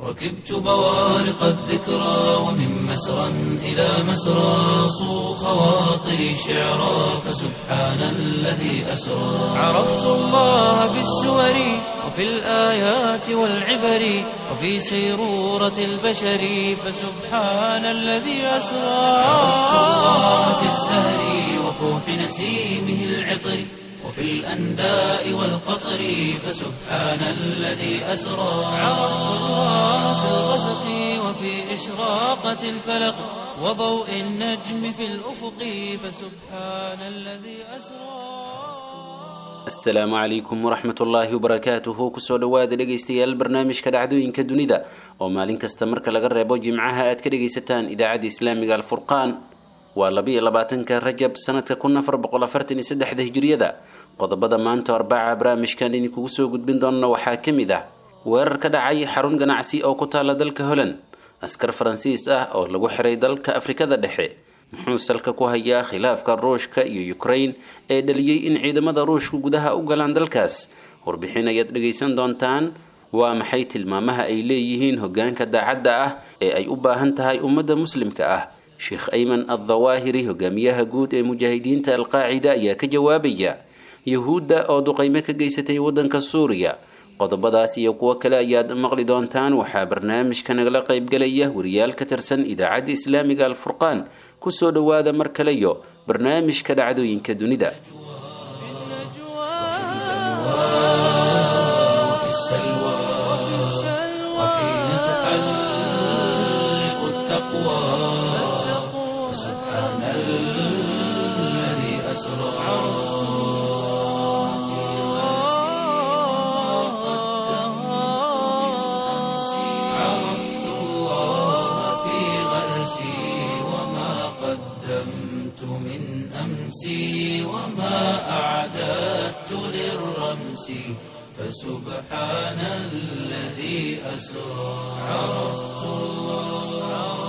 ركبت بوارق الذكرى ومن مسرى إلى مسرى صو خواطري شعرا فسبحان الذي أسرى عرفت الله بالسور وفي الآيات والعبر وفي سيرورة البشر فسبحان الذي أسرى عرفت الله في الزهر وفوح نسيمه العطر وفي الأنداء والقطر فسبحان الذي أسرى عرفت الله في الغسق وفي إشراقة الفلق وضوء النجم في الأفق فسبحان الذي أسرى asalaamu calaykum waraxmat ullaahi wabarakaatuhu kusoo dhowaada dhegaystayaal barnaamijka dhacdooyinka dunida oo maalin kasta marka laga reebo jimcaha aad ka dhegaysataan idaacadda islaamiga alfurqaan waa labiiyo labaatanka rajab sanadka kun afar boqol afartan iyo saddexda hijiriyada qodobada maanta arbaca barnaamijkan idinkugu soo gudbin doona waxaa ka mid ah weerar ka dhacay xarun ganacsi oo ku taala dalka holland askar faransiis ah oo lagu xiray dalka afrikada dhexe muxuu salka ku hayaa khilaafka ruushka iyo ukraine ee dhaliyey in ciidamada ruushku gudaha u galaan dalkaas warbixin ayaad dhegaysan doontaan waa maxay tilmaamaha ay leeyihiin hogaanka daacadda ah ee ay u baahan tahay ummadda muslimka ah sheekh ayman addawaahiri hogaamiyaha guud ee mujaahidiinta alqaacida ayaa ka jawaabaya yuhuudda oo duqaymo ka geysatay waddanka suuriya qodobadaas iyo kuwo kale ayaad maqli doontaan waxaa barnaamijka nagala qaybgelaya wariyaal ka tirsan idaacadda islaamiga alfurqaan kusoo dhowaada mar kaleyo barnaamijka dhacdooyinka dunida وفي السلوى وحين تحلق التقوى فسبحان الذي أسرى عرفت الله في غرسي وما قدمت من أمسي وما أعددت للرمس فسبحان الذي أسرى عرفت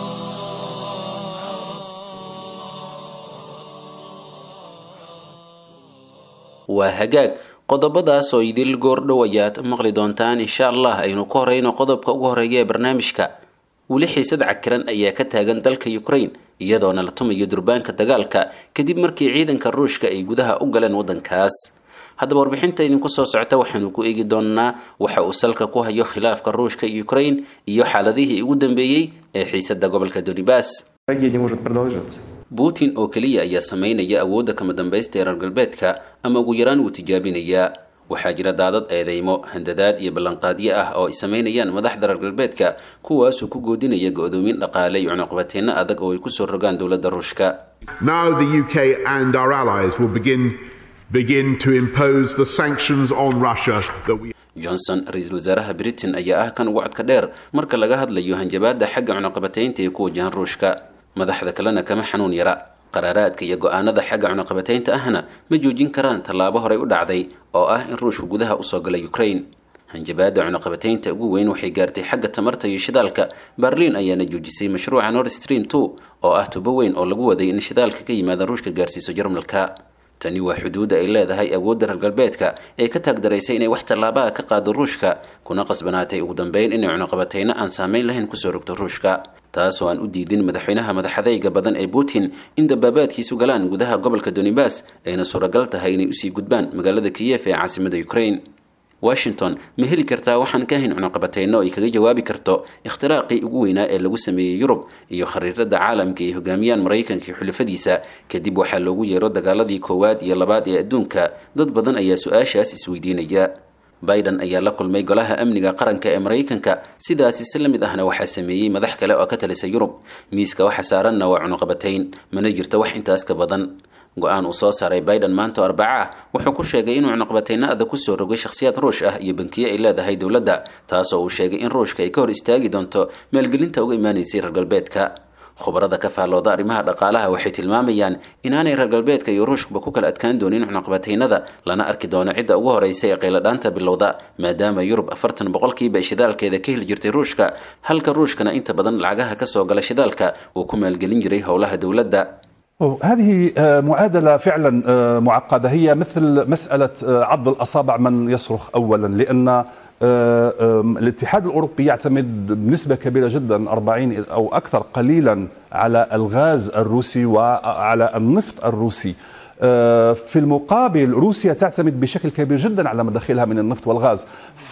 waa hagaag qodobadaas oo idil goordhow ayaad maqli doontaan insha allah aynu ku horeyno qodobka ugu horeeya ee barnaamijka weli xiisad cakiran ayaa ka taagan dalka ukraine iyadoona la tumayo durbaanka dagaalka kadib markii ciidanka ruushka ay gudaha u galeen waddankaas haddaba warbixinta idinku soo socota waxaanu ku eegi doonaa waxa uu salka ku hayo khilaafka ruushka iyo ukraine iyo xaaladihii ugu dambeeyey ee xiisada gobolka donibas Трагедия не может продолжаться. putin oo keliya ayaa sameynaya awoodda kama dambaysta ee reer galbeedka ama ugu yaraan wuu tijaabinayaa waxaa jira daadad eedeymo handadaad iyo ballanqaadyo ah oo ay sameynayaan madaxda reer galbeedka kuwaasoo ku goodinaya go-doomin dhaqaale iyo cunuqabateenno adag oo ay kusoo rogaan dowladda ruushka Now the UK and our allies will begin begin to impose the sanctions on Russia that we johnson ra-iisul wasaaraha britain ayaa ah kan ugu codka dheer marka laga hadlayo hanjabaada xagga cunuqabataynta ee ku wajahan ruushka madaxda kalena kama xanuun yara qaraaraadka iyo go-aanada xagga cunuqabataynta ahna ma joojin karaan tallaabo horey u dhacday oo ah in ruushku gudaha usoo galay ukraine hanjabaada cunuqabataynta ugu weyn waxay gaartay xagga tamarta iyo shidaalka berlin ayaana joojisay mashruuca nord stream two oo ah tubo weyn oo lagu waday in shidaalka ka yimaada ruushka gaarsiiso jarmalka tani waa xuduudda ay leedahay awoodda reer galbeedka ee ka taagdaraysay inay wax tallaabaa ka qaado ruushka kuna qasbanaatay ugu dambeyn inay cunuqabatayno aan saameyn lahayn kusoo rogto ruushka taasoo aan u diidin madaxweynaha madaxadayga badan ee putin in dabaabaadkiisu galaan gudaha gobolka donibas ayna suuragal tahay inay usii gudbaan magaalada kiyef ee caasimada ukraine washington ma heli kartaa waxaan ka hayn cunuqabatayno ay kaga jawaabi karto ikhtiraaqii ugu weynaa ee lagu sameeyey yurub iyo khariirada caalamka ay hogaamiyaan maraykanka iyo xulafadiisa kadib waxaa loogu yeero dagaaladii koowaad iyo labaad ee adduunka dad badan ayaa su-aashaas isweydiinaya biden ayaa la kulmay golaha amniga qaranka ee maraykanka sidaasi si la mid ahna waxaa sameeyey madax kale oo ka talisa yurub miiska waxa saaranna waa cunuqabatayn mana jirto wax intaas ka badan go-aan uu soo saaray biden maanta oo arbaca ah wuxuu ku sheegay inuu cunuqabatayno adag kusoo rogay shakhsiyaad ruush ah iyo bankiye ay leedahay dowladda taasoo uu sheegay in ruushka ay ka hor istaagi doonto maalgelinta uga imaanaysay reer galbeedka khubarada ka faallooda arrimaha dhaqaalaha waxay tilmaamayaan inaanay reer galbeedka iyo ruushkuba ku kala adkaan doonin cunuqabataynada lana arki doono cidda ugu horeysa ee qayladhaanta bilowda maadaama yurub afartan boqolkiiba shidaalkeeda ka heli jirtay ruushka halka ruushkana inta badan lacagaha kasoo gala shidaalka uu ku maalgelin jiray howlaha dowladda هذه معادلة فعلا معقدة هي مثل مسألة عض الأصابع من يصرخ أولا لأن آه، آم، الاتحاد الأوروبي يعتمد بنسبة كبيرة جدا 40 أو أكثر قليلا على الغاز الروسي وعلى النفط الروسي آه، في المقابل روسيا تعتمد بشكل كبير جدا على مداخلها من النفط والغاز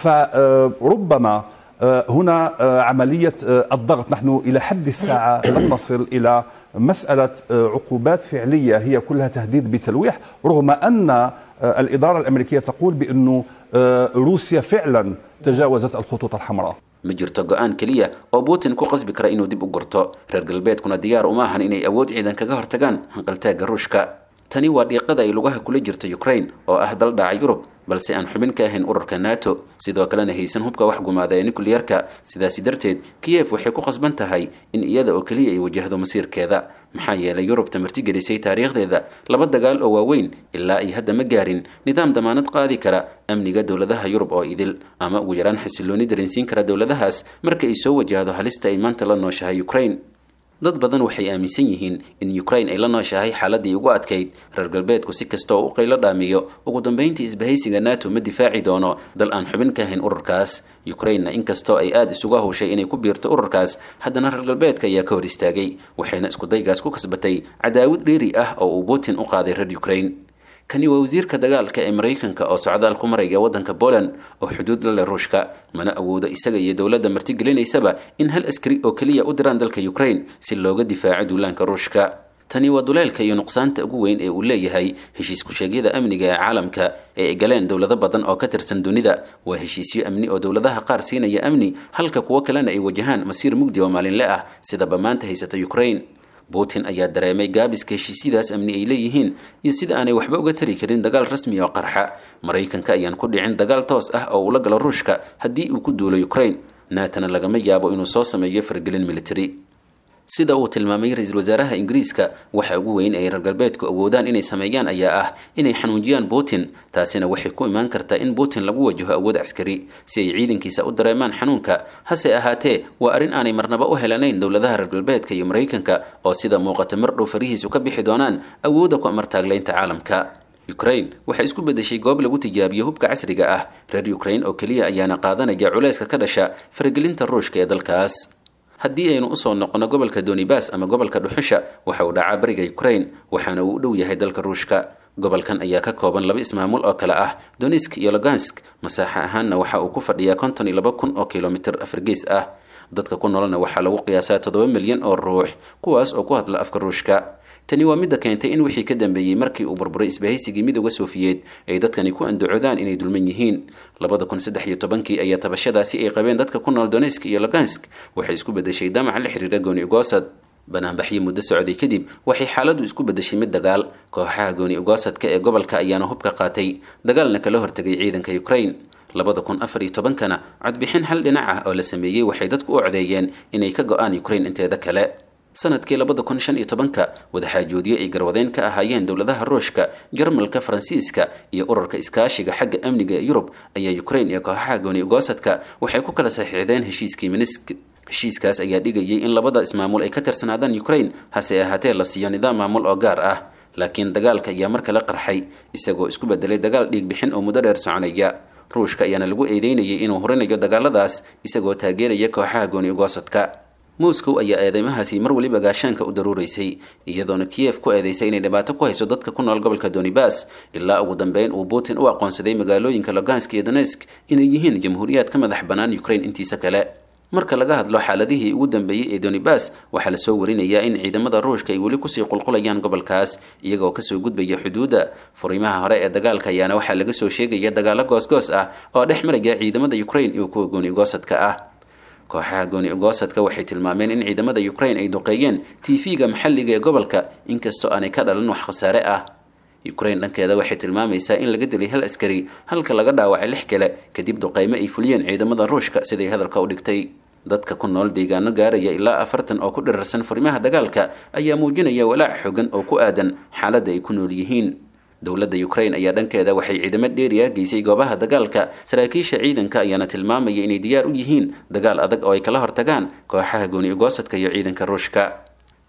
فربما آه، هنا آه، عملية آه، الضغط نحن إلى حد الساعة لم نصل إلى مسألة آه، عقوبات فعلية هي كلها تهديد بتلويح رغم أن آه، الإدارة الأمريكية تقول بأنه آه، روسيا فعلا تجاوزت الخطوط الحمراء ma jirto go-aan keliya oo putin ku qasbi kara inuu dib u gurto reer galbeedkuna diyaar uma ahan inay awood ciidan kaga hortagaan hanqaltaagga ruushka tani waa dhiiqada ay lugaha kula jirta ukraine oo ah dal dhaca yurub balse aan xubin ka ahayn ururka nato sidoo kalena haysan hubka wax gumaada ee nukliyarka sidaasi darteed kiyef waxay ku khasban tahay in iyada oo keliya ay wajahdo masiirkeeda maxaa yeelay yurubta martigelisay taariikhdeeda laba dagaal oo waaweyn ilaa ay hadda ma gaarin nidaam damaanad qaadi kara amniga dowladaha yurub oo idil ama ugu yaraan xasilooni dareensiin kara dowladahaas marka ay soo wajahdo halista ay maanta la nooshahay ukraine dad badan waxay aaminsan yihiin in ukraine ay la nooshahay xaaladii ugu adkayd reer galbeedku si kasta oo u qaylo dhaamiyo ugu dambeyntii isbahaysiga nato ma difaaci doono dal aan xubin ka ahayn ururkaas ukrainena inkastoo ay aada isuga hawshay inay ku biirto ururkaas haddana reer galbeedka ayaa ka hor istaagay waxayna iskudaygaas ku kasbatay cadaawad dheeri ah oo uu putin u qaaday reer ukraine kani waa wasiirka dagaalka ee maraykanka oo socdaal ku maraya waddanka poland oo xuduud la leh ruushka mana awoodo isaga iyo dowladda martigelinaysaba in hal askari oo keliya u diraan dalka ukraine si looga difaaco duulaanka ruushka tani waa duleelka iyo nuqsaanta ugu weyn ee uu leeyahay heshiis ku-sheegyada amniga ee caalamka ee ay galeen dowlado badan oo ka tirsan dunida waa heshiisyo amni oo dowladaha qaar siinaya amni halka kuwo kalena ay wajahaan masiir mugdi oo maalinle ah sidaba maanta haysata ukraine putin ayaa dareemay gaabiska heshiisyadaas amni ay leeyihiin iyo sida aanay waxba uga tari karin dagaal rasmi oo qarxa maraykanka ayaan ku dhicin dagaal toos ah oo uu la galo ruushka haddii uu ku duulo ukraine naatana lagama yaabo inuu soo sameeyo fargelin military sida uu tilmaamay ra-iisul wasaaraha ingiriiska waxa ugu weyn ay reer galbeedku awoodaan inay sameeyaan ayaa ah inay xanuujiyaan putin taasina waxay ku imaan kartaa in putin lagu wajaho awood caskari si ay ciidankiisa u dareemaan xanuunka hase ahaatee waa arrin aanay marnaba u helanayn dowladaha reer galbeedka iyo maraykanka oo sida muuqata mar dhow farihiisu ka bixi doonaan awoodda ku amartaaglaynta caalamka ukraine waxay isku bedeshay goob lagu tijaabiyo hubka casriga ah reer ukraine oo keliya ayaana qaadanaya culayska ka dhasha faragelinta ruushka ee dalkaas haddii aynu usoo noqono gobolka donibas ama gobolka dhuxusha waxa uu dhacaa bariga ukraine waxaana uu u dhow yahay dalka ruushka gobolkan ayaa ka kooban laba ismaamul oo kale ah donisk iyo logansk masaaxa ahaanna waxa uu ku fadhiyaa konton iyo laba kun oo kilomitir afargees ah dadka ku nololna waxaa lagu qiyaasaa toddoba milyan oo ruux kuwaas oo ku hadla afka ruushka tani waa midda keentay in wixii ka dambeeyey markii uu burburay isbahaysigii midooda sofiyeed ay dadkani ku andacodaan inay dulman yihiin labada kun saddex iyo tobankii ayaa tabashadaasi ay qabeen dadka ku nool donetsk iyo logansk waxay isku bedeshay damac la xiriira gooni ugosad banaanbaxyo muddo socday kadib waxay xaaladdu isku bedeshay mid dagaal kooxaha gooni ugosadka ee gobolka ayaana hubka qaatay dagaalna kala hortegay ciidanka ukraine labada kun afar iyo tobankana codbixin hal dhinac ah oo la sameeyey waxay dadku u codeeyeen inay ka go-aan ukraine inteeda kale sanadkii labada kun shan iyo tobanka wadaxaajoodyo ay garwadeen ka ahaayeen dowladaha ruushka jarmalka faransiiska iyo ururka iskaashiga xagga amniga ee yurub ayaa ukraine iyo kooxaha gooni ugosadka waxay ku kala saxiixdeen heshiiskii minisk heshiiskaas ayaa dhigayay in labada ismaamul ay ka tirsanaadaan ukraine hase ahaatee la siiyo nidaam maamul oo gaar ah laakiin dagaalka ayaa mar kale qarxay isagoo isku bedelay dagaal dhiigbixin oo muddo dheer soconaya ruushka ayaana lagu eedeynayay inuu horinayo dagaaladaas isagoo taageeraya kooxaha gooni ugosadka moscow ayaa eedeymahaasi mar weliba gaashaanka u daruuraysay iyadoona kiyef ku eedeysay inay dhibaato ku hayso dadka ku nool gobolka donibas ilaa ugu dambeyn uu putin u aqoonsaday magaalooyinka logansk iyo donetsk inay yihiin jamhuuriyaad ka madax bannaan ukraine intiisa kale marka laga hadlo xaaladihii ugu dambeeyey ee donibas waxaa lasoo warinayaa in ciidamada ruushka ay weli kusii qulqulayaan gobolkaas iyagoo kasoo gudbaya xuduudda furiimaha hore ee dagaalka ayaana waxaa laga soo sheegaya dagaalo goosgoos ah oo dhex maraya ciidamada ukraine iyo kuwa gooni ugoosadka ah kooxaha gooni ugoosadka waxay tilmaameen in ciidamada ukraine ay duqeeyeen tv-ga maxalliga ee gobolka inkastoo aanay ka dhalan wax khasaare ah ukraine dhankeeda waxay tilmaamaysaa in laga dilay hal askari halka laga dhaawacay lix kale kadib duqeymo ay fuliyeen ciidamada ruushka siday hadalka u dhigtay dadka ku nool deegaano gaaraya ilaa afartan oo ku dhirarsan furimaha dagaalka ayaa muujinaya walaac xogan oo ku aadan xaaladda ay ku nool yihiin dowladda ukraine ayaa dhankeeda waxay ciidamo dheeri ah geysay goobaha dagaalka saraakiisha ciidanka ayaana tilmaamaya inay diyaar u yihiin dagaal adag oo ay kala hortagaan kooxaha gooni ugoosadka iyo ciidanka ruushka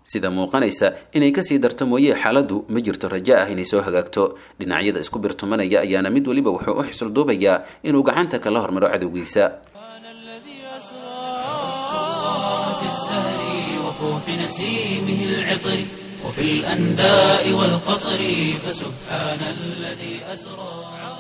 sida muuqanaysa inay kasii darto mooye xaaladdu ma jirto rajo ah inay soo hagaagto dhinacyada isku birtumanaya ayaana mid weliba wuxuu u xisul duubayaa inuu gacanta kala hormaro cadowgiisa في الزهر وفوح نسيمه العطر وفي الأنداء والقطر فسبحان الذي أسرى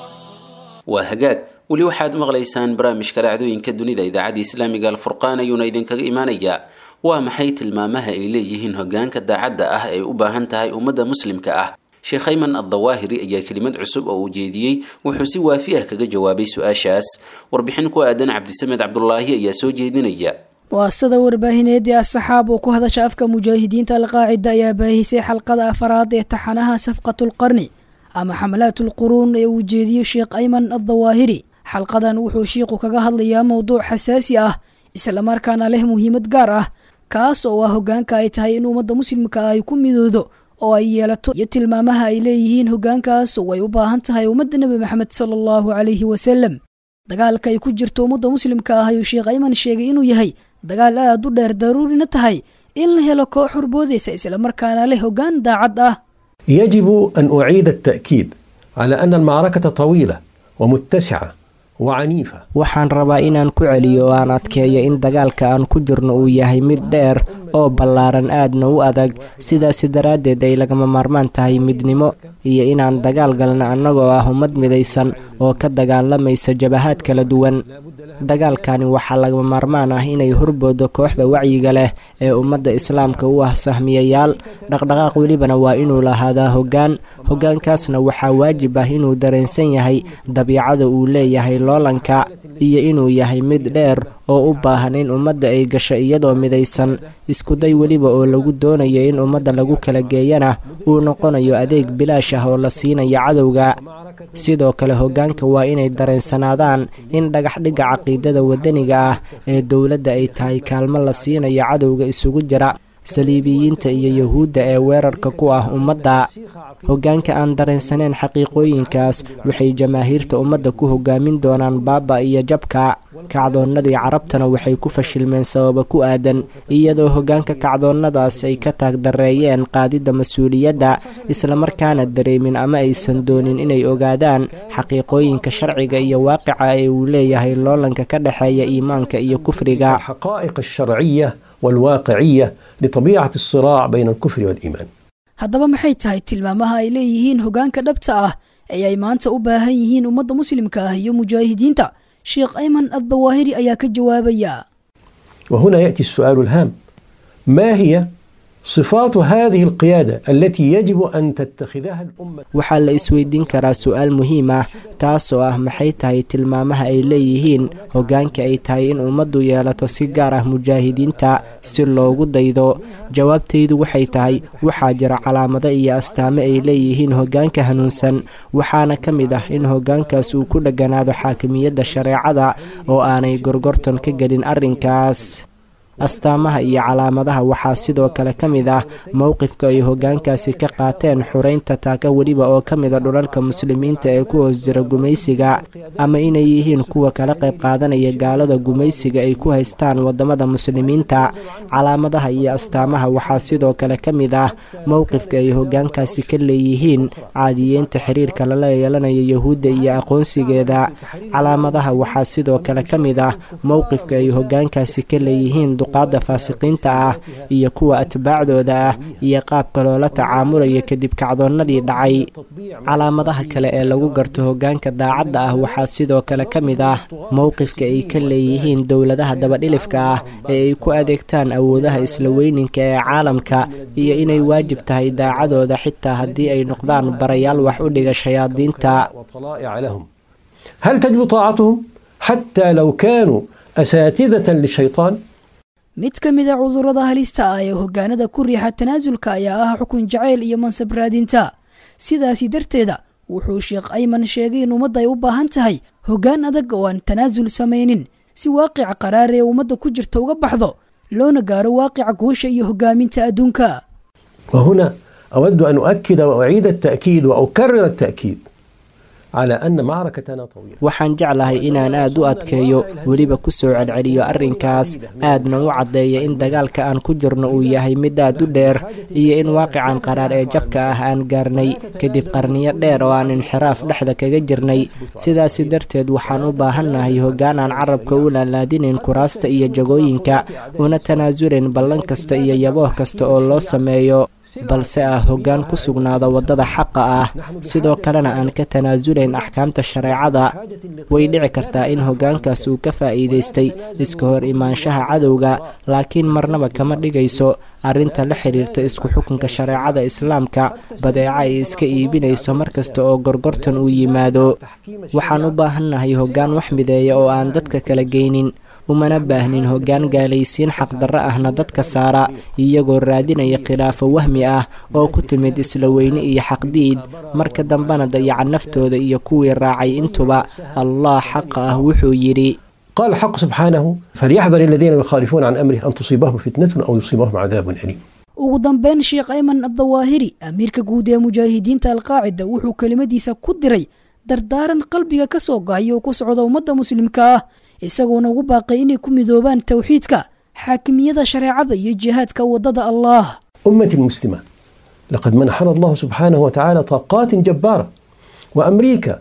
waa hagaag weli waxaad maqlaysaan barnaamijka dhacdooyinka dunida idaacadda islaamiga alfurqaan ayuuna idinkaga imaanayaa waa maxay tilmaamaha ay leeyihiin hogaanka daacadda ah ee u baahan tahay ummadda muslimka ah sheekh ayman addawaahiri ayaa kelimad cusub oo uu jeediyey wuxuu si waafi ah kaga jawaabay su-aashaas warbixin ku aadan cabdisamed cabdulaahi ayaa soo jeedinaya waasada warbaahineed ee asaxaab oo ku hadasha afka mujaahidiinta alqaacida ayaa baahisay xalqada afaraad ee taxanaha safqatulqarni ama xamalaatulquruun ee uu jeediyo sheekh ayman addawaahiri xalqadan wuxuu shiiqu kaga hadlayaa mowduuc xasaasi ah islamarkaana leh muhiimad gaar ah kaas oo ah hogaanka ay tahay in ummadda muslimka ay ku midoodo oo ay yeelato iyo tilmaamaha ay leeyihiin hogaankaas oo ay u baahan tahay ummadda nebi maxamed sala allahu calayhi wasalam dagaalka ay ku jirto ummadda muslimka ah ayuu sheekh ayman sheegay inuu yahay dagaal aad u dheer daruurina tahay in la helo koox horboodaysa islamarkaana leh hogaan daacad ah يجب أن أعيد التأكيد على أن المعركة طويلة ومتسعة وعنيفة waxaan rabaa inaan ku celiyo oo aan adkeeyo in dagaalka aan ku jirno uu yahay mid dheer oo ballaaran aadna u adag sidaasi daraaddeed ay lagama maarmaan tahay midnimo iyo inaan dagaal galno annagoo ah ummad midaysan oo ka dagaalamaysa jabahaad kala duwan dagaalkani waxaa lagama maarmaan ah inay horboodo kooxda wacyiga leh ee ummadda islaamka u ah sahmiyayaal dhaqdhaqaaq welibana waa inuu lahaadaa hoggaan hoggaankaasna waxaa waajib ah inuu dareensan yahay dabiicada uu leeyahay loolanka iyo inuu yahay mid dheer oo u baahan in ummadda ay gasho iyadoo midaysan iskuday weliba oo lagu doonayo in ummadda lagu kala geeyana uu noqonayo adeeg bilaash ah oo la siinayo cadowga sidoo kale hoggaanka waa inay dareensanaadaan in dhagaxdhigga caqiidada waddaniga ah ee dowladda ay tahay kaalmo la siinayo cadowga isugu jira saliibiyiinta iyo yuhuudda ee weerarka ku ah ummadda hoggaanka aan dareensaneen xaqiiqooyinkaas waxay jamaahiirta ummadda ku hogaamin doonaan baaba iyo jabka kacdoonnadii carabtana waxay ku fashilmeen sababa ku aadan iyadoo hoggaanka kacdoonnadaas ay ka taagdareeyeen qaadidda mas-uuliyadda islamarkaana dareemin ama aysan doonin inay ogaadaan xaqiiqooyinka sharciga iyo waaqica ee uu leeyahay loolanka ka dhexeeya iimaanka iyo kufriga الحقائق الشرعية والواقعية لطبيعة الصراع بين الكفر والإيمان haddaba maxay tahay tilmaamaha ay leeyihiin hogaanka dhabta ah ee ay maanta u baahan yihiin ummadda muslimka ah iyo mujaahidiinta sheekh ayman addawaahiri ayaa ka jawaabaya وهنا يأتي السؤال الهام ما هي صفات هذه القيادة التي يجب أن تتخذها الأمة waxaa la isweydiin karaa su-aal muhiim ah taasoo ah maxay tahay tilmaamaha ay leeyihiin hoggaanka ay tahay in ummaddu yeelato si gaar ah mujaahidiinta si loogu daydo jawaabtaydu waxay tahay waxaa jira calaamado iyo astaamo ay leeyihiin hoggaanka hanuunsan waxaana ka mid ah in hoggaankaas uu ku dheganaado xaakimiyadda shareecada oo aanay gorgorton ka gelin arrinkaas astaamaha iyo calaamadaha waxaa sidoo kale ka mid ah mowqifka ay hoggaankaasi ka qaateen xureynta taaka weliba oo ka mid a dhulalka muslimiinta ee ku hoos jira gumaysiga ama inay yihiin kuwa kala qayb qaadanaya gaalada gumaysiga ay ku haystaan waddamada muslimiinta calaamadaha iyo astaamaha waxaa sidoo kale ka mid ah mowqifka ay hoggaankaasi ka leeyihiin caadiyeynta xiriirka lala yeelanayo yuhuudda iyo aqoonsigeeda calaamadaha waxaa sidoo kale ka mid ah mowqifka ay hoggaankaasi ka leeyihiin duqaadda faasiqiinta ah iyo kuwa atbaacdooda ah iyo qaabka loola tacaamulayo kadib kacdoonnadii dhacay calaamadaha kale ee lagu garto hoggaanka daacadda ah waxaa sidoo kale ka mid ah mowqifka ay ka leeyihiin dowladaha dabadhilifka ah ee ay ku adeegtaan awoodaha isla weyninka ee caalamka iyo inay waajib tahay daacadooda xitaa haddii ay noqdaan barayaal wax u dhiga shayaadiinta وطلائع لهم هل تجب طاعتهم حتى لو كانوا أساتذة للشيطان mid ka mid a cudurrada halista ah ee hoggaanada ku riixa tanaasulka ayaa ah xukun jacayl iyo mansab raadinta sidaasi darteeda wuxuu sheekh ayman sheegay in ummadda ay u baahan tahay hoggaan adag oo aan tanaasul samaynin si waaqica qaraar ee ummadda ku jirta uga baxdo loona gaaro waaqica guusha iyo hoggaaminta adduunka وهنا أود أن أؤكد وأعيد التأكيد وأكرر التأكيد على أن معركتنا طويلة waxaan jeclahay inaan aad u adkeeyo weliba ku soo celceliyo arrinkaas aadna u caddeeya in dagaalka aan ku jirno uu yahay mid aad u dheer iyo in waaqican qaraar ee jabka ah aan gaarnay kadib qarniyo dheer oo aan inxiraaf dhexda kaga jirnay sidaasi darteed waxaan u baahannahay hoggaan aan carabka u laalaadinayn kuraasta iyo jagooyinka una tanaasulayn ballan kasta iyo yabooh kasta oo loo sameeyo balse ah hoggaan ku sugnaada waddada xaqa ah sidoo kalena aan ka tanaasulayn axkaamta shareecada way dhici kartaa in hoggaankaas uu ka faa'iidaystay iska hor imaanshaha cadowga laakiin marnaba kama dhigayso arrinta la xidhiirta isku xukunka shareecada islaamka badeeca ay iska iibinayso mar kasta oo gorgortan uu yimaado waxaan u baahannahay hoggaan wax mideeya oo aan dadka kala geynin umana baahnin hoggaan gaalaysiin xaqdarro ahna dadka saara iyagoo raadinaya khilaafo wahmi ah oo ku timid isla weyne iyo xaqdiid marka dambena dayaca naftooda iyo kuwii raacay intuba allah xaqa ah wuxuu yidhi قال الحق سبحانه فليحذر الذين يخالفون عن أمره أن تصيبهم فتنة أو يصيبهم عذاب أليم ugu dambeyn sheekh ayman addawaahiri amiirka guud ee mujaahidiinta alqaacida wuxuu kelimadiisa ku diray dardaaran qalbiga ka soo gahay oo ku socda ummadda muslimka ah isagoona ugu baaqay inay ku midoobaan towxiidka xaakimiyada shareecada iyo jihaadka waddada allah أمتي المسلمة لقد منحنا الله سبحانه وتعالى طاقات جبارة وأمريكا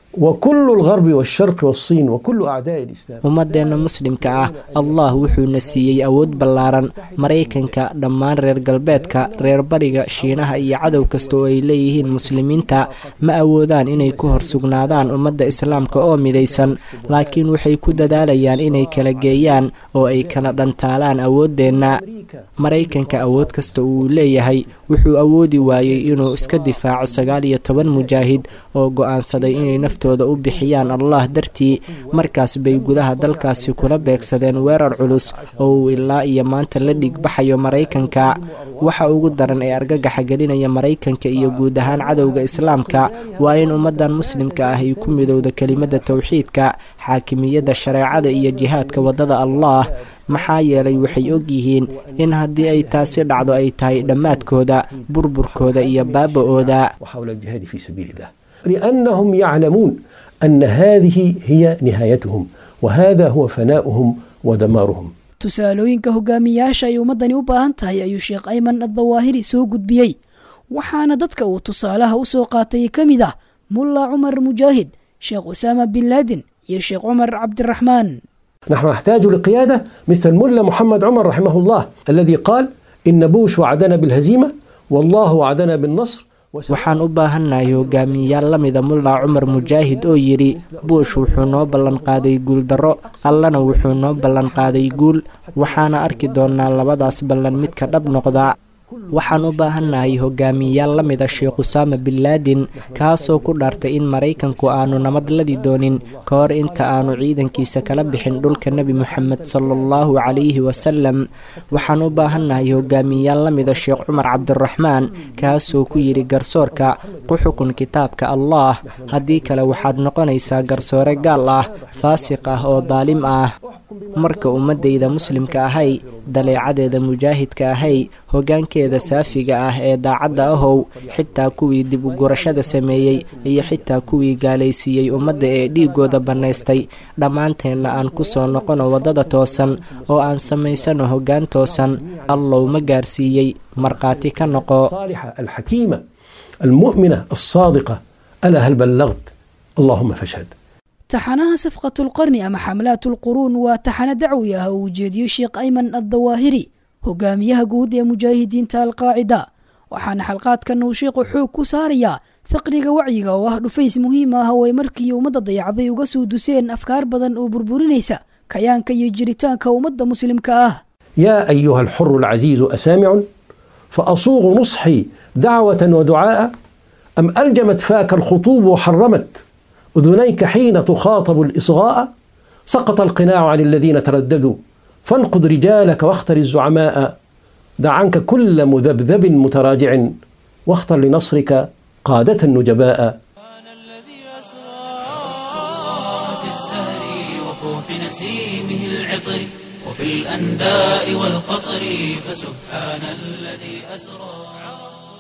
وكل الغرب والشرق والصين وكل أعداء الإسلام ummadeenna muslimka ah allah wuxuuna siiyey awood ballaaran maraykanka dhammaan reer galbeedka reer bariga shiinaha iyo cadow kasta oo ay leeyihiin muslimiinta ma awoodaan inay ku hor sugnaadaan ummadda islaamka oo midaysan laakiin waxay ku dadaalayaan inay kala geeyaan oo ay kala dhantaalaan awooddeenna maraykanka awood kasta uu leeyahay wuxuu awoodi waayey inuu iska difaaco sagaal iyo toban mujaahid oo go'aansaday inay naftooda u bixiyaan allah dartii markaas bay gudaha dalkaasi kula beegsadeen weerar culus oo uu ilaa iyo maanta la dhigbaxayo maraykanka waxa ugu daran ee argagaxa gelinaya maraykanka iyo guud ahaan cadowga islaamka waa in ummaddan muslimka ah ay ku midowda kelimada towxiidka xaakimiyadda shareecada iyo jihaadka waddada allah maxaa yeelay waxay og yihiin in haddii ay taasi dhacdo ay tahay dhammaadkooda burburkooda iyo baaba-ooda وحول الجهاد في سبيل الله لأنهم يعلمون أن هذه هي نهايتهم وهذا هو فناؤهم ودمارهم tusaalooyinka hogaamiyaasha ay ummaddani u baahan tahay ayuu sheekh ayman addawaahiri soo gudbiyey waxaana dadka uu tusaalaha u soo qaatay ka mid ah mulla cumar mujaahid sheekh usaama bin laadin iyo sheekh cumar cabdiraxmaan نحن نحتاج لقيادة مثل الملا محمد عمر رحمه الله الذي قال إن بوش وعدنا بالهزيمة والله وعدنا بالنصر waxaan u baahannahay hogaamiyeyaal la mida mulla cumar mujaahid oo yidhi buush wuxuu noo ballanqaaday guuldarro allana wuxuu noo ballanqaaday guul waxaana arki doonnaa labadaas ballan midka dhab noqda waxaan u baahannahay hogaamiyeyaal la mida sheekh usaama bin laadin kaasoo ku dhaartay in maraykanku aanu nabadladi doonin ka hor inta aanu ciidankiisa kala bixin dhulka nebi moxamed sala allahu calayhi wasalam waxaan u baahannahay hogaamiyeyaal la mida sheekh cumar cabdiraxmaan kaasoo ku yidhi garsoorka ku xukun kitaabka allah haddii kale waxaad noqonaysaa garsoore gaal ah faasiq ah oo daalim ah marka ummadayda muslimka ahay daleecadeeda mujaahidka ahay hogaankeeda saafiga ah ee daacadda ahow xitaa kuwii dib u gurashada sameeyey iyo xitaa kuwii gaalaysiiyey ummadda ee dhiigooda bannaystay dhammaanteenna aan ku soo noqono waddada toosan oo aan samaysano hoggaan toosan allow ma gaarsiiyey markhaati ka noqo الصالحة الحكيمة المؤمنة الصادقة ألا هل بلغت اللهم فاشهد taxanaha safqatulqarni ama xamlaatulquruun waa taxano dacwi ah oo ujeediyo sheekh ayman addawaahiri hogaamiyaha guud ee mujaahidiinta alqaacida waxaana xalqaadkan uu sheekhu xoog ku saarayaa faqriga wacyiga oo ah dhufays muhiim ah oo ay markii ummadda dayacday uga soo duseen afkaar badan oo burburinaysa kayaanka iyo jiritaanka ummadda muslimka ah يا أيها الحر العزيز أسامع فأصوغ نصحي دعوة ودعاء أم ألجمت فاك الخطوب وحرمت أذنيك حين تخاطب الإصغاء سقط القناع عن الذين ترددوا فانقض رجالك واختر الزعماء دع عنك كل مذبذب متراجع واختر لنصرك قادة نجباء سبحان الذي أسرى في الزهر وفوح نسيمه العطر وفي الأنداء والقطر فسبحان الذي أسرى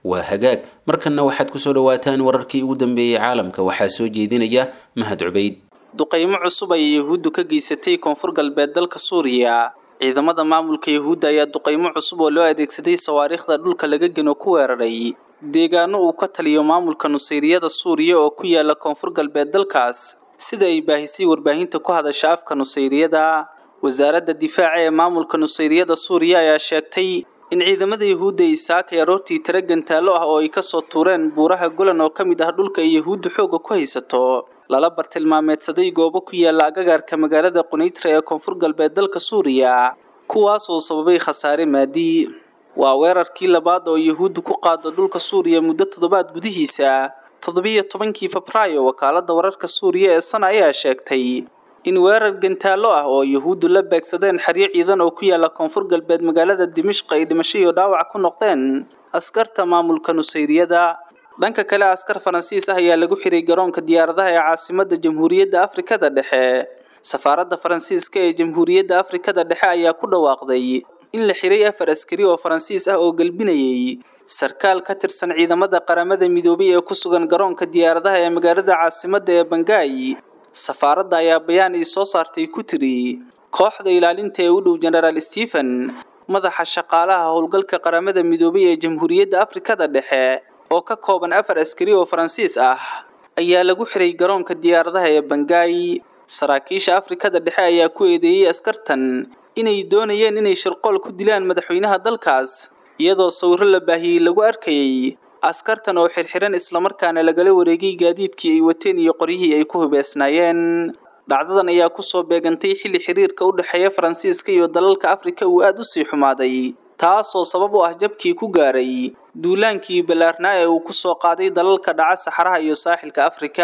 waa hagaag markanna waxaad kusoo dhawaataan wararkii ugu dambeeyey caalamka waxaa soo jeedinaya mahad cubayd duqaymo cusub ayay yahuuddu ka geysatay koonfur galbeed dalka suuriya ciidamada maamulka yahuudda ayaa duqaymo cusub oo loo adeegsaday sawaariikhda dhulka laga geno ku weeraray deegaano uu ka taliyo maamulka nusayriyada suuriya oo ku yaala koonfur galbeed dalkaas sida ay baahisay warbaahinta ku hadasha afka nusayriyada wasaaradda difaaca ee maamulka nusayriyada suuriya ayaa sheegtay in ciidamada yahuudda ay saakay aroortii tiro gantaalo ah oo ay kasoo tuureen buuraha golan oo ka mid ah dhulka ay yahuuddu xoogga ku haysato lala bartilmaameedsaday goobo ku yaala agagaarka magaalada qunaytra ee koonfur galbeed dalka suuriya kuwaas oo sababay khasaare maadi waa weerarkii labaad oo yahuuddu ku qaado dhulka suuriya muddo toddobaad gudihiisa toddobiyo tobankii febraayo wakaaladda wararka suuriya ee sana ayaa sheegtay in weerar gantaalo ah oo yahuuddu la beegsadeen xeryo ciidan oo ku yaala koonfur galbeed magaalada dimishq ay dhimasho iyo dhaawac ku noqdeen askarta maamulka nusayriyada dhanka kale askar faransiis ah ayaa lagu xiray garoonka diyaaradaha ee caasimadda jamhuuriyadda afrikada dhexe safaaradda faransiiska ee jamhuuriyadda afrikada dhexe ayaa ku dhawaaqday in la xiray afar askari oo faransiis ah oo gelbinayay sarkaal ka tirsan ciidamada qaramada midoobay ee ku sugan garoonka diyaaradaha ee magaalada caasimadda ee bangaay safaaradda ayaa bayaan ii soo saartay ku tiri kooxda ilaalinta ee u dhow genaraal stephen madaxa shaqaalaha howlgalka qaramada midoobay ee jamhuuriyadda afrikada dhexe oo ka kooban afar askari oo faransiis ah ayaa lagu xiray garoonka diyaaradaha ee bangaay saraakiisha afrikada dhexe ayaa ku eedeeyey askartan inay doonayeen inay shirqool ku dilaan madaxweynaha dalkaas iyadoo sawirro la baahiyey lagu arkayay askartan oo xirxiran islamarkaana lagala wareegay gaadiidkii ay wateen iyo qoryihii ay ku hubeysnaayeen dhacdadan ayaa kusoo beegantay xilli xiriirka u dhexeeya faransiiska iyo dalalka afrika uu aada u sii xumaaday taasoo sabab u ah jabkii ku gaaray duulaankii ballaarnaa ee uu ku soo qaaday dalalka dhaca saxaraha iyo saaxilka afrika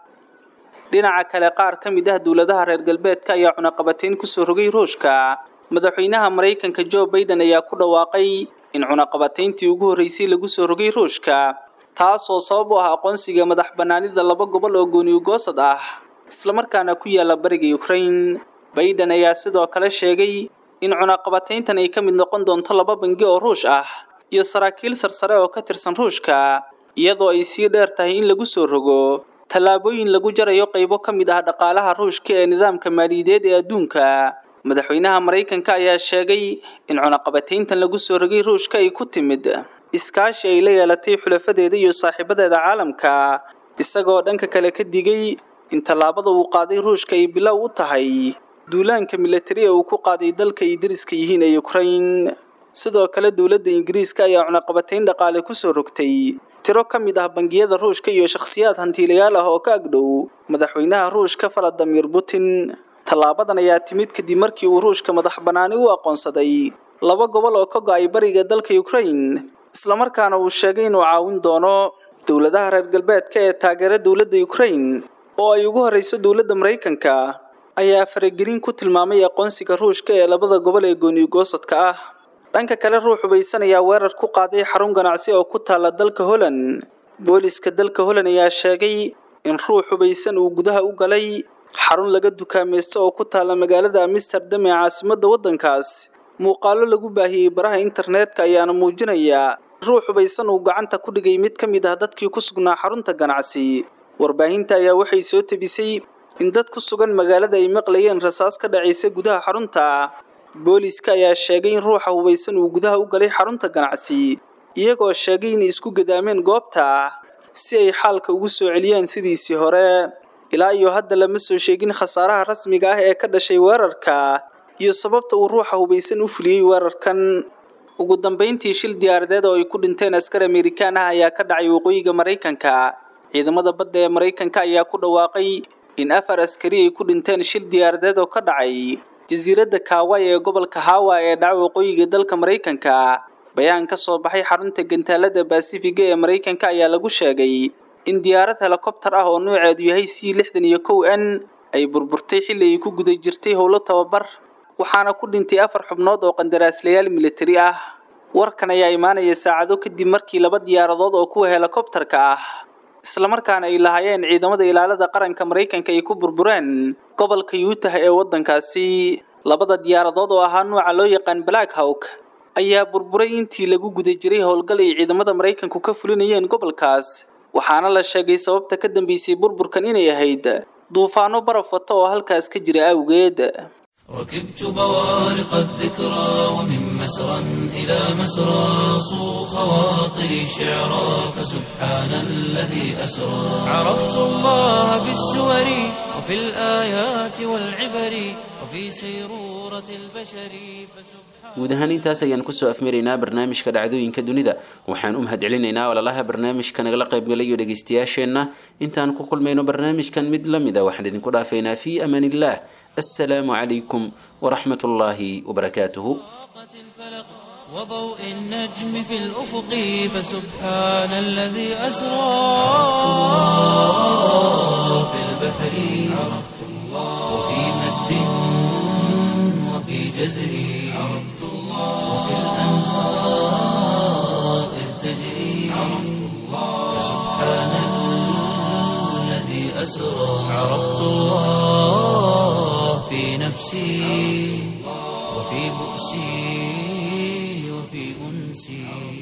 dhinaca kale qaar ka mid ah dowladaha reer galbeedka ayaa cunaqabateyn kusoo rogay ruushka madaxweynaha maraykanka jo baiden ayaa ku dhawaaqay in cunaqabateyntii ugu horreysay lagu soo rogay ruushka taasoo sabab u ah aqoonsiga madax bannaanida laba gobol oo gooniyogoosad ah islamarkaana ku yaala bariga ukraine baiden ayaa sidoo kale sheegay in cunaqabateyntan ay ka mid noqon doonto laba bangi oo ruush ah iyo saraakiil sarsare oo ka tirsan ruushka iyadoo ay sii dheer tahay in lagu soo rogo tallaabooyin lagu jarayo qaybo ka mid ah dhaqaalaha ruushka ee nidaamka maaliyadeed ee adduunka madaxweynaha maraykanka ayaa sheegay in cunaqabateyntan lagu soo rogay ruushka ay ku timid iskaashi ay la yeelatay xulafadeeda iyo saaxiibadeeda caalamka isagoo dhanka kale ka digay in tallaabada uu qaaday ruushka ay bilow u tahay duulaanka milatari ee uu ku qaaday dalka ay dariska yihiin ee ukraine sidoo kale dowladda ingiriiska ayaa cunaqabateyn dhaqaale kusoo rogtay tiro ka mid ah bangiyada ruushka iyo shakhsiyaad hantiilayaal ah oo ka agdhow madaxweynaha ruushka valadimir putin tallaabadan ayaa timid kadib markii uu ruushka madax bannaani u aqoonsaday laba gobol oo ka go-ay bariga dalka ukraine islamarkaana uu sheegay inuu caawin doono dowladaha reer galbeedka ee taageera dowladda ukraine oo ay ugu horreyso dowladda maraykanka ayaa faragelin ku tilmaamay aqoonsiga ruushka ee labada gobol ee gooniyogoosadka ah dhanka kale ruux hubaysan ayaa weerar ku qaaday xarun ganacsi oo ku taala dalka holland booliska dalka holland ayaa sheegay in ruux hubaysan uu gudaha u galay xarun laga dukaamaysto oo ku taala magaalada amsterdam ee caasimadda waddankaas muuqaalo lagu baahiyey baraha internetka ayaana muujinaya ruux hubaysan uu gacanta ku dhigay mid ka mid ah dadkii ku sugnaa xarunta ganacsi warbaahinta ayaa waxay soo tebisay in dad ku sugan magaalada ay maqlayeen rasaas ka dhacaysa gudaha xarunta booliska ayaa sheegay in ruuxa hubaysan uu gudaha u galay xarunta ganacsi iyagoo sheegay inay isku gadaameen goobta si ay xaalka ugu soo celiyaan sidiisii hore ilaa iyo hadda lama soo sheegin khasaaraha rasmiga ah ee ka dhashay weerarka iyo sababta uu ruuxa hubaysan u fuliyey weerarkan ugu dambayntii shil diyaaradeed oo ay ku dhinteen askar amerikaan ah ayaa ka dhacay waqooyiga maraykanka ciidamada badda ee maraykanka ayaa ku dhawaaqay in afar askari ay ku dhinteen shil diyaaradeed oo ka dhacay jasiiradda kaaway ee gobolka hawa ee dhaca waqooyiga dalka maraykanka bayaan ka soo baxay xarunta gantaalada basifiga ee maraykanka ayaa lagu sheegay in diyaarad helikobtar ah oo nooceedu yahay c lixdan iyo kow n ay burburtay xilli ay ku guda jirtay howlo tababar waxaana ku dhintay afar xubnood oo qandaraaslayaal militari ah warkan ayaa imaanaya saacado kadib markii laba diyaaradood oo kuwa helikobtarka ah islamarkaana ay lahaayeen ciidamada ilaalada qaranka maraykanka ay ku burbureen gobolka yuutah ee waddankaasi labada diyaaradood oo ahaa nuuca loo yaqaan black hawk ayaa burburay intii lagu guda jiray howlgal ay ciidamada maraykanku ka fulinayeen gobolkaas waxaana la sheegay sababta ka dambeysay burburkan inay ahayd duufaano baraf wata oo halkaas ka jira awgeed ركبت بوارق الذكرى ومن مسرى إلى مسرى صو خواطري شعرا فسبحان الذي أسرى عرفت الله في السور وفي الآيات والعبر وفي سيرورة البشر فسبحان guud ahaan intaas ayaan kusoo afmaraynaa barnaamijka dhacdooyinka dunida waxaan u mahadcelinaynaa walalaha barnaamijka nagala qaybgalayo dhegaystayaasheenna intaan ku kulmayno barnaamijkan mid la mid a waxaan idinku dhaafaynaa fii amaan illah assalaamu calaykum waraxmat ullaahi wabarakaatuhu الفلق وضوء النجم في الأفق فسبحان الذي أسرى في البحر عرفت الله وفي مد وفي جزر عرفت الله وفي الأنهار إذ تجري عرفت الله فسبحان الذي أسرى عرفت الله في نفسي وفي بؤسي وفي أنسي